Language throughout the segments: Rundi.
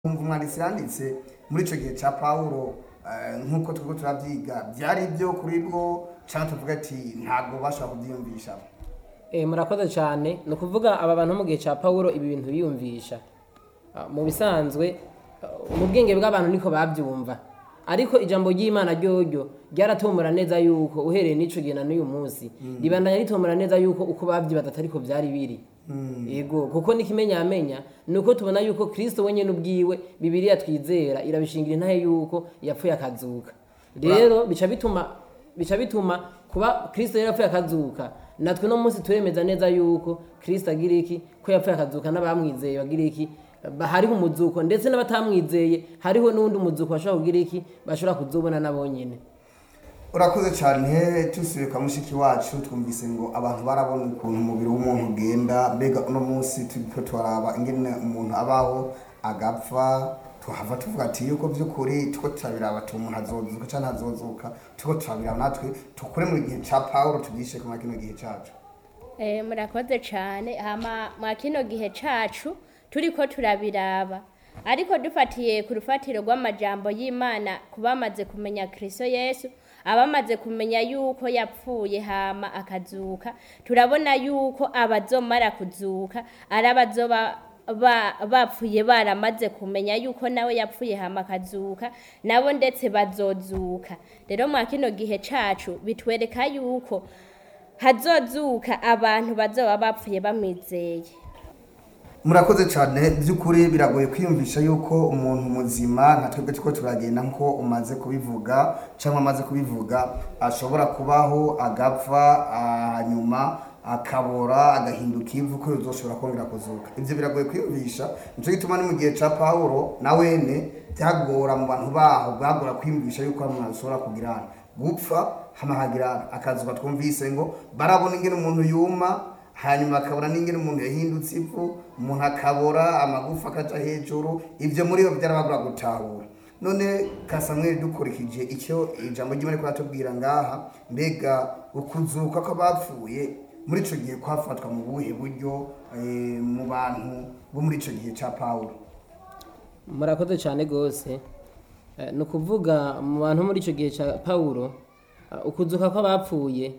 kumva umwanditsi yanditse muri icyo gihe cya pawulo eh, nk'uko turiko turavyiga byari ibyo kuri bwo cyangwa tuvuga ati ntabwo bashobora kubyiyumvisha Eh, murakoze cyane ni ukuvuga aba bantu mu gihe cya pawulo ibi bintu biyumvisha Ah, mu bisanzwe ah, mu bwenge bw'abantu niko babyumva ariko ijambo ry'imana ryoryo ryaratomora neza yuko uhereye n'ico gihe na n'uyu munsi ribandanya ritomora neza yuko uko babyibaza atariko byari biri yego kuko n'ikimenyamenya ni uko tubona yuko kristo wenyine ubwiwe bibiriya twizera irabishingira intahe yuko yapfuye akazuka rero bica bituma bica bituma kuba kristo yari yapfuye akazuka natwe no munsi turemeza neza yuko kristo agira iki ko yapfuye akazuka n'abamwizeye bagira iki ba- hariho umuzuko ndetse n'abatamwizeye hariho n'uwundi umuzuko bashobora kugira iki bashobora kuzobona nabo nyene urakoze cyane tusubiye kwa mushiki wacu twumvise ngo abantu barabona ukuntu umubiri w'umuntu ugenda mbega uno munsi turiko turaraba ingene umuntu abaho agapfa tuhava tuvuga ati yuko by'ukuri tuko turabiraba ati umuntu azozuka cyangwa ntazozuka tuko turabiraba natwe tukure mu gihe cya pawulo tugishe kuma kino gihe cacu Eh, murakoze cyane hama mwa kino gihe cacu turiko turabiraba ariko dufatiye ku rufatiro rw'amajambo y'imana ku bamaze kumenya kristo yesu abamaze kumenya yuko yapfuye hama akazuka turabona yuko abazomara kuzuka ari abazoba ba- bapfuye baramaze kumenya yuko nawe yapfuye hama akazuka nabo ndetse bazozuka rero mwa kino gihe cacu bitwereka yuko hazozuka abantu bazoba bapfuye bamwizeye murakoze cyane by'ukuri biragoye kwiyumvisha yuko umuntu muzima nka twebwe tuko turagenda nko umaze kubivuga cyangwa amaze kubivuga ashobora kubaho agapfa ah, hanyuma akabora agahinduka ivu ko yozoshobora kongera kuzuka ibyo biragoye kwiyumvisha nicyo gituma ni mu gihe cya pawulo na wene byagora mu bantu baho bwagora kwiyumvisha yuko hari umuntu ashobora kugira gupfa hama hagira akazuka twumvise ngo barabona ingene umuntu yuma hanyuma akabona n'ingene umuntu yahindutse ivu umuntu akabora amagufa akaja hejuru ivyo muri bo byarabagura gutahura none kasamweli dukurikije icyo ijambo ry'imana riko ratubwira ngaha mbega ukuzuka kw'abapfuye muri ico gihe kwafatwa mu buhe buryo eh, mu bantu bo muri ico gihe ca pawulo murakoze cyane rwose Eh, ni ukuvuga mu bantu muri icyo gihe cya pawulo eh, ukuzuka kw'abapfuye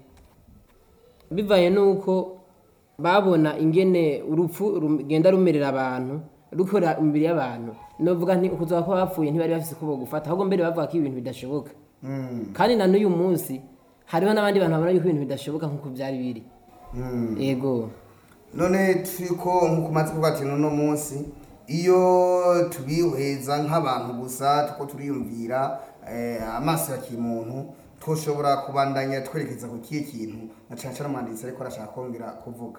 bivaye n'uko babona ingene urupfu rugenda rumerera abantu rukora imibiri y'abantu novuga nti ukuzuka kw'abapfuye ntibari bafise uko gufata ahubwo mbere bavuga ko ibintu bidashoboka kandi na n'uyu munsi hariho n'abandi bantu babona yuko ibintu bidashoboka nk'uko byari biri yego none turiko nk'uko umaze kuvuga ati n'uno munsi iyo tubiheza nk'abantu gusa tuko turiyumvira eh, amaso ya kimuntu twoshobora kubandanya twerekeza ku kihe kintu na cane cane umwanditsi ariko arashaka kongera kuvuga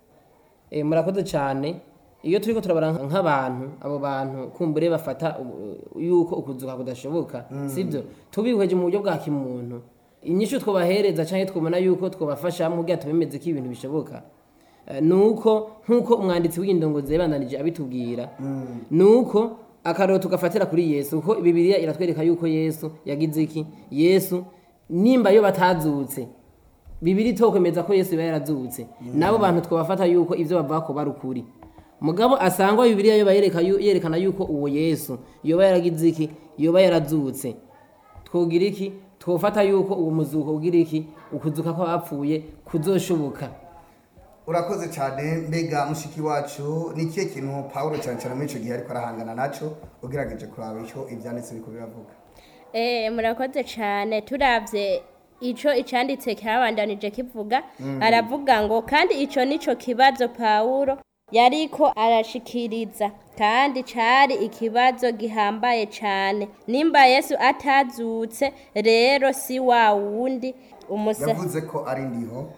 Eh, murakoze cyane iyo turiko turabara nk'abantu abo bantu kumbure bafata uh, yuko ukuzuka kudashoboka sibyo tubihweje mu buryo bwa kimuntu inyishu twobahereza canke twobona yuko twobafasha mu gihe tubemeze ko ibintu bishoboka Eh, nuko nk'uko umwanditsi w'indongozi yabandanije abitubwira nuko akaroro tugafatira kuri yesu kuko bibiliya iratwereka yuko yesu yagize iki yesu nimba yo batazutse bibiri tokwemeza ko yesu yaba yarazutse nabo bantu twabafata yuko ibyo bavuga ko bari ukuri mugabo asangwa bibiliya yo bayereka yu- yerekana yuko uwo yesu yoba yaragize iki yoba yarazutse twogira iki twofata yuko uwo muzuko ugira iki ukuzuka kw'abapfuye kuzoshoboka urakoze cyane mbega mushiki wacu ni ikihe kintu pawulo cyane cyane muri ico gihe ariko arahangana naco ugerageje kuraba icyo ivyanditse biriko biravuga Eh, murakoze cyane turavye ico icanditse cyabandanije kivuga aravuga ngo kandi ico nico kibazo pawulo yariko arashikiriza kandi cari ikibazo gihambaye cane nimba yesu atazutse rero si wa wundi umusa yavuze ko ari ndiho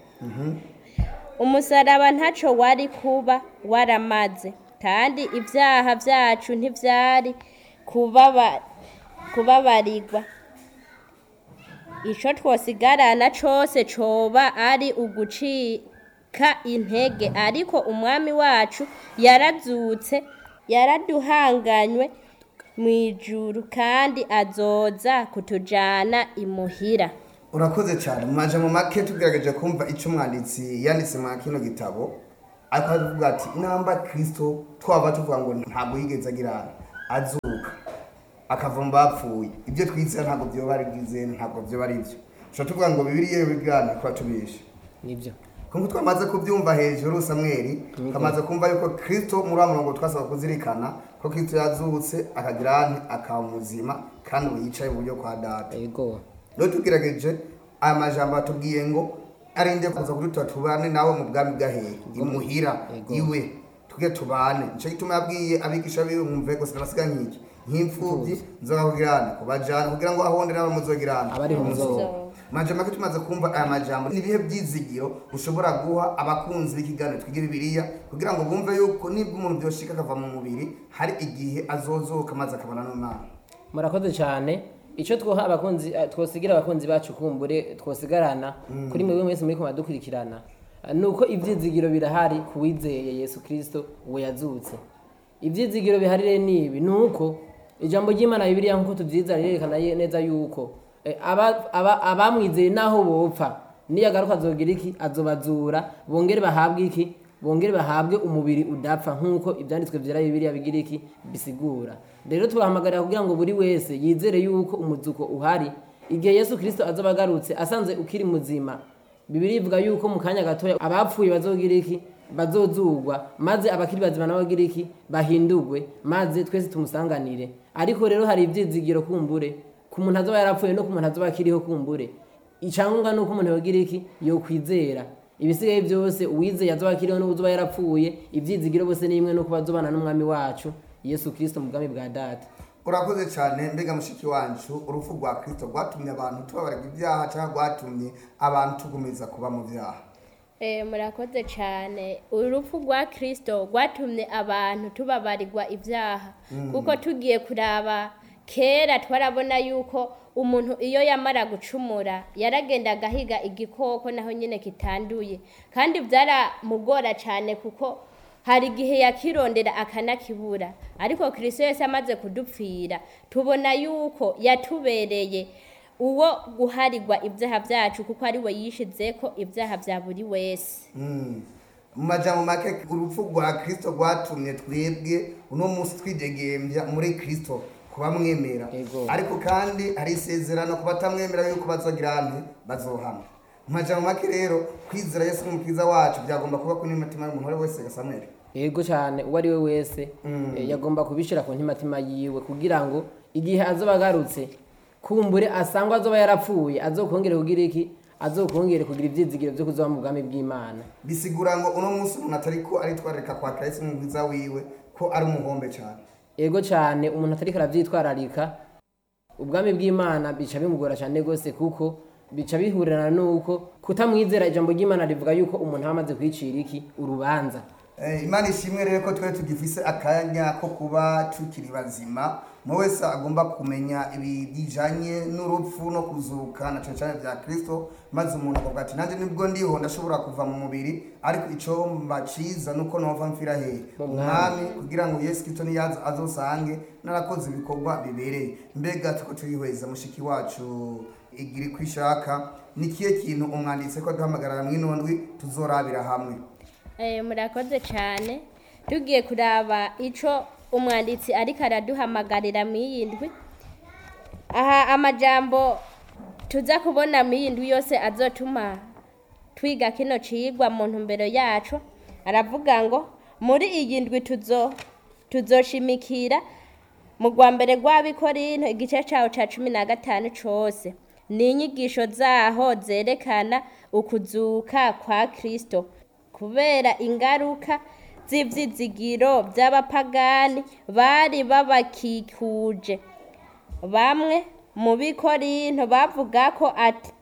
umusaraba ntaco wari kuba waramaze kandi ibyaha byacu ntivyari kubaba kubabarirwa ico twosigarana cose coba ari ugucika intege ariko umwami wacu yarazutse yaraduhanganywe mw'ijuru kandi azoza kutujana imuhira urakoze cyane mu majambo make tugerageje kumva icyo umwanditsi yanditse mu kino gitabo ariko aravuga ati namba kristo twaba tuvuga ngo ntabwo yigeze agirana azuka akava mu bapfuye ibyo twizera ntabwo byoba ari byize ntabwo byoba ari byo dushobora tuvuga ngo bibiriya iyo bigana kuba tubishe nibyo kuko twamaze kubyumva hejuru samweli twamaze kumva yuko kristo muri wa murongo twasaba kuzirikana ko kristo yazutse akagira ane akaba muzima kandi ubu yicaye mu buryo kwa data ego rero tugerageje aya majambo atubwiye ngo arinde kuza kudutora tubane nawe mu bwami bw'ahehe imuhira Yego. iwe tuge tubane nicyo gituma yabwiye abigisha biwe mwumve gusa nabasiga nk'iki nk'imfubyi nzoga kugirana kubajana kugira ngo ahonde nabo muzogirana Abariho muzoba. majambo make tumaze kumva aya majambo ni ibihe byizigiro ushobora guha abakunzi b'ikiganiro twiga bibiliya kugira ngo bumve yuko nibwo umuntu byoshika akava mu mubiri hari igihe azozuka maze akabona n'imana murakoze cyane icyo twoha abakunzi eh, twosigira abakunzi bacu kumbure twosigarana kuri mwebwe mwese muri kumva dukurikirana eh, ni uko ibyizigiro birahari ku wizeye yesu kirisito uwo yazutse ibyizigiro bihari rero ni ibi ni uko ijambo ry'imana bibiliya nk'uko tubyiza rirerekana ye- neza yuko eh, aba- aba- abamwizeye n'aho bopfa niyagaruka azogira iki azobazura bongere bahabwe iki bongere bahabwe umubiri udapfa nk'uko ibyanditswe byera bibiliya bigira iki bisigura rero tubahamagarira kugira ngo buri wese yizere yuko umuzuko uhari igihe yesu kirisito azoba agarutse asanze ukiri muzima bibiri ivuga yuko mu kanya gatoya abapfuye bazogira iki bazozugwa maze abakiri bazima nabo bagira iki bahindurwe maze twese tumusanganire ariko rero hari ibyizigiro kumbure ku muntu azoba yarapfuye no ku muntu azoba akiriho kumbure icyangombwa ni uko umuntu yogira iki yokwizera ibisigaye byose uwizeye azoba akiriho n'uzoba yarapfuye ibyizigiro bose ni imwe no kuba azobana n'umwami wacu yesu kirisito mu bwami bwa data urakoze cyane mbega mushiki wacu urupfu rwa kristo rwatumye abantu tubabarirwa ibyaha cyangwa rwatumye abantu tugumiza kuba mu byaha Eh, murakoze cyane urupfu rwa kirisito rwatumye abantu tubabarirwa ibyaha kuko tugiye kuraba kera twarabona yuko umuntu iyo yamara gucumura yaragenda agahiga igikoko naho nyine kitanduye kandi byaramugora cyane kuko hari igihe yakirondera akanakibura ariko kirisito yose amaze kudupfira tubona yuko yatubereye uwo guharirwa ibyaha byacu kuko ari we yishize ko ibyaha bya buri wese Mm. mu majambo make urupfu rwa kristo rwatumye twebwe uno munsi twidegembya muri kristo kuba mwemera Yego. ariko kandi hari isezerano ku batamwemera yuko bazogira ante bazohama mu majambo make rero kwizera yesu nk'umukiza wacu byagomba kuba kuri n'imitima y'umuntu uwo ari we wese gasamwere yego cyane uwo ari we wese eh, yagomba kubishyira ku ntimatima yiwe kugira ngo igihe azoba agarutse kumbure asangwa azoba yarapfuye azokongere kugira iki azokongere kugira ibyizigiro byo kuzoba mu bwami bw'imana bisigura ngo uno munsi umuntu atariko aritwararika kwa kristo nk'umukiza wiwe ko ari umuhombe cyane yego cyane umuntu atariko arabyitwararika ubwami bw'imana bica bimugora cyane rwose kuko bica bihurirana n'uko kutamwizera ijambo ry'imana rivuga yuko umuntu aba amaze kwicira iki urubanza Eh, imana ishimwe rero ko twari tugifise akanya ko kuba tukiri bazima mu wese agomba kumenya ibijanye n'urupfu no kuzuka na cane cane vya kristo maze umuntu akavuga ati nanjye nibwo ndiho ndashobora kuva mu mubiri ariko ico mbaciza nuko nova mfira hehe Mu mwami. umwami kugira ngo yesu kristo niyaza azosange narakoze ibikorwa bibereye mbega tuko turihweza mushiki wacu igiri kwishaka ni kihe kintu umwanditse ko duhamagarara mw'inondwi tuzorabira hamwe Eh, murakoze cyane tugiye kuraba ico umwanditsi ariko araduhamagarira mu iyi ndwi aha amajambo tuza kubona mu iyi ndwi yose azotuma twiga kino cigwa mu ntumbero yacu aravuga ngo muri iyi ndwi tuzo tuzoshimikira mu rwa mbere rw'abikorinto igice cyawo cya cumi na gatanu cyose ni inyigisho zaho zerekana ukuzuka kwa kirisito kubera ingaruka z'ibyizigiro by'abapagani bari babakikuje bamwe mu bikorinto bavuga ko ati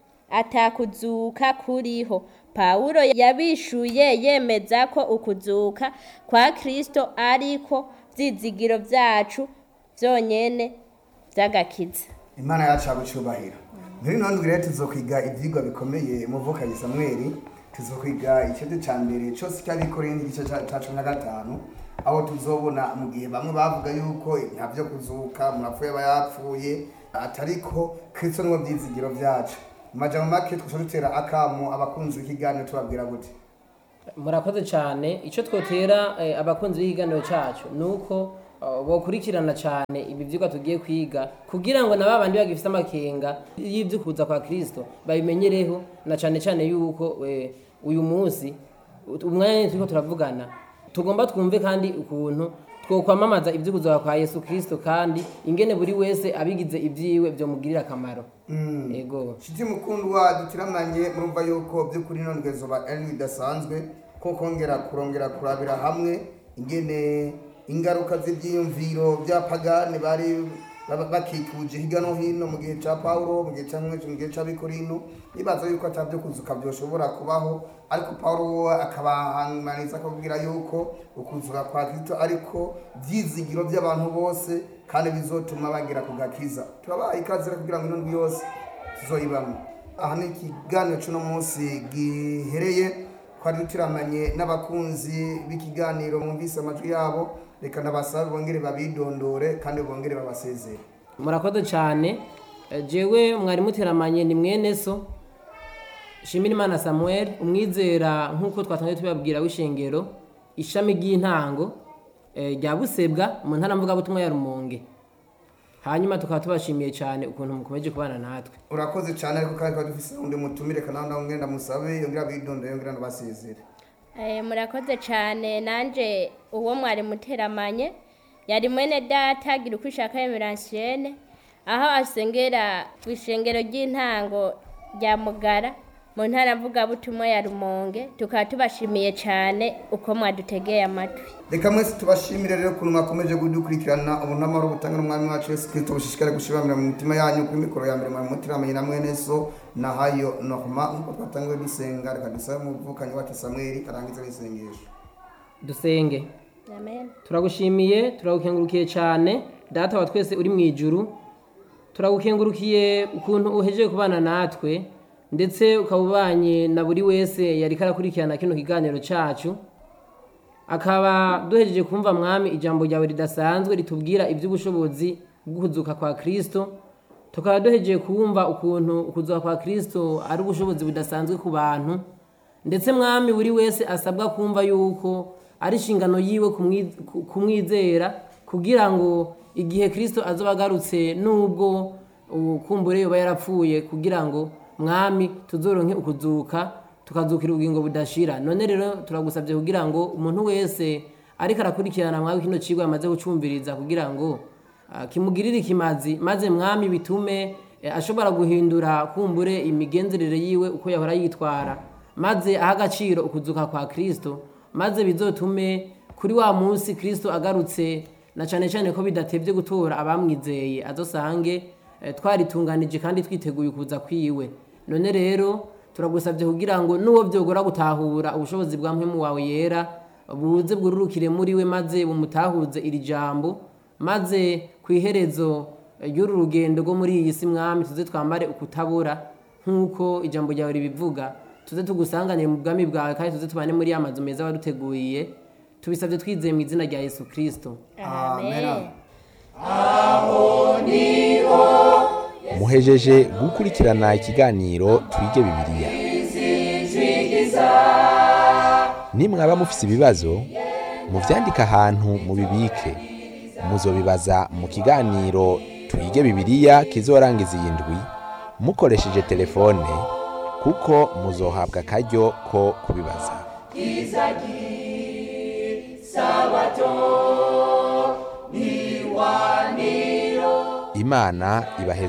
atakuzuka kuriho pawulo yabishuye yemeza ko ukuzuka kwa kirisito ariko byizigiro byacu byonyine by'agakiza imana yacu yagucubahira muri none rero tuzokwiga ibyigwa bikomeye muvukanyi samweli tuzokwiga ikibazo cya mbere cyose cy'abikoreye n'igice cya cya cumi na gatanu aho tuzobona mu gihe bamwe bavuga yuko nta byo kuzuka murapfuye aba yapfuye atariko kristo niwo byizigiro byacu mu majambo make twasha dutera akamu abakunzi b'ikiganiro tubabwira gute murakoze cyane icyo twotera eh, abakunzi b'ikiganiro cyacu ni uko uh, bokurikirana cyane ibi vyigwa tugiye kwiga kugira ngo na babandi bagifite amakenga y'ivyo kuza kwa kristo babimenyereho na cane cane yuko eh, uyu munsi umwanya nyene turiko turavugana tugomba twumve kandi ukuntu twokwamamaza ivyo kuza kwa yesu kristo kandi ingene buri wese abigize ivyiwe vyomugirira akamaro ego shiti mukundwa dutiramanye murumva yuko by'ukuri none zoba ari bidasanzwe ko kongera kurongera kurabira hamwe ingene ingaruka z'ibyiyumviro bya pagani bari baba- bakikuje hirya no hino mu gihe cya pawulo mu gihe cya mwinshi mu gihe cy'abikorino bibaza yuko atabyo kuzuka byoshobora kubaho ariko pawulo we akabahanganiza akabwira yuko ukuzuka kwa kristo ariko byizigiro by'abantu bose kandi bizotuma bagera ku gakiza turabaha ikaze rero kugira ngo ino ndwi yose tuzoyibamo aha ni ikiganiro cy'uno munsi gihereye twari dutiramanye n'abakunzi b'ikiganiro mwumvise amajwi yabo reka ndabasabe bongere babidondore kandi bongere babasezere murakoze cyane Eh, jewe mwari muteramanye ni mwene so Shimirimana Samuel umwizera nk'uko twatangiye tubabwira w'ishengero ishami ry'intango eh, rya Busebwa mu ntara mvugabutumwa ya Rumonge hanyuma tukaba tubashimiye cyane ukuntu mukomeje kubana natwe urakoze cyane ariko kandi twari dufise undi mutumire kandi nawe ngenda musabe yongera abidondore yongera ndabasezere Eh, murakoze cyane nanje uwo mwari muteramanye yari mwene data gira uko ishaka emeransiene aho asengera ku ishengero ry'intango rya mugara mu ntara mvugabutumwa ya rumonge tukaba tubashimiye cyane uko mwadutegeye amatwi reka mwese tubashimire rero ukuntu mwakomeje kudukurikirana ubu n'amahoro butanga n'umwami wacu yesu kirisito bushishikare gushibamira mu mitima yanyu kuri mikoro ya mbere mwari muteramanye na mwene so na hayo norma nk'uko twatangiwe dusenga reka dusabe umuvukanyi wacu samweli arangize n'isengesho dusenge amen turagushimiye turagukengurukiye cyane data wa twese uri mu ijuru turagukengurukiye ukuntu uhejeje kubana natwe ndetse ukaba ubanye na buri wese yari karakurikirana kino kiganiro cyacu akaba duhejeje kumva mwami ijambo ryawe ridasanzwe ritubwira iby'ubushobozi bwo kuzuka kwa kristo tukaba duhejeje kumva ukuntu ukuzuka kwa kristo ari ubushobozi budasanzwe ku bantu ndetse mwami buri wese asabwa kumva yuko ari inshingano yiwe kumwi- ku- kumwizera kugira ngo igihe kristo azoba agarutse nubwo ukumbure yoba yarapfuye kugira ngo mwami tuzoronke ukuzuka tukazukira ubugingo budashira none rero turagusabye kugira ngo umuntu wese ariko arakurikirana mwawe kino kigo yamaze gucumviriza kugira ngo ah, kimugirire ikimazi maze mwami bitume eh, ashobora guhindura kumbure imigenzerere yiwe uko yahora yitwara maze aha agaciro ukuzuka kwa kristo maze bizotume kuri wa munsi kristo agarutse na cyane cyane ko bidatebye gutora abamwizeye azosange eh, twaritunganije kandi twiteguye kuza kwiwe none rero turagusabye kugira ngo n'uwo byogora gutahura ubushobozi bwa mpemu wawe yera buze bwururukire muri we maze bumutahuze iri jambo maze ku iherezo ry'uru rugendo rwo muri iyi si mwami tuze twambare ukutabura nk'uko ijambo ryawe ribivuga tuze tugusanganire mu bwami bwawe kandi tuze tubane muri ya mazu meza waduteguriye tubisabye twizeye mu izina rya yesu kirisito Amen. muhejeje gukurikirana ikiganiro twige bibiliya nimwaba mufise ibibazo muvyandike ahantu mubibike muzobibaza mu kiganiro twige bibiliya kizorangiza iyi ndwi mukoresheje telefone kuko muzohabwa akaryo ko kubibaza imana ibahe